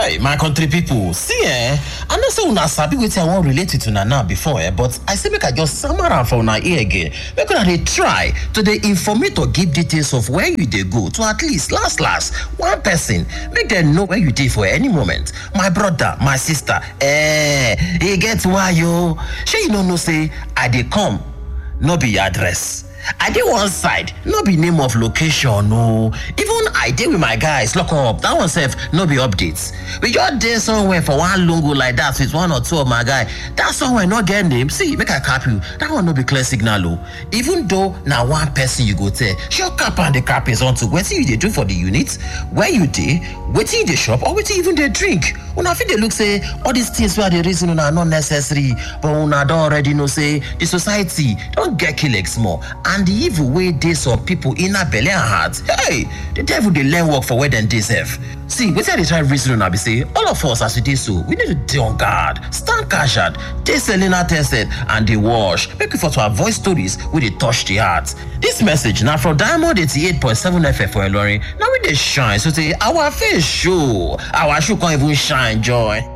Hey, my country people, see eh, I know say una sabi wetin I wan relate with una now before eh, but I say make I just sama am for una ear again. Make una dey try to dey informate or give details of where you dey go to at least last last one person make dem know where you dey for any moment. My brother, my sister, eh, e get why o. Shey you no know say I dey come no be address. I dey one side, no be name of location o. Even I dey with my guys lock up, that one sef no be updates. We just dey somewhere for one lungu like that with one or two of my guy. That somewhere no get name. See, make I cap you. That one no be clear signal o. Even though na one person you go tell, sure cap and the cap is onto wetin you dey do for the unit, where you dey, wetin you dey chop or wetin you even dey drink. Una fit dey look say all these things wey I dey reason una no necessary, but una don already know say the society don get kleg small and the evil wey dey some people inner belle and heart hey the devil dey learn work for where dem dey sef see wetin i dey try reason una be say all of us as we dey so we need to dey on guard stand casual dey selena tested and dey wash make we for to avoid stories wey dey touch the heart dis message na from diamond eighty-eight point seven fm for ilorin na we dey shine so say our face show our shoe come even shine join.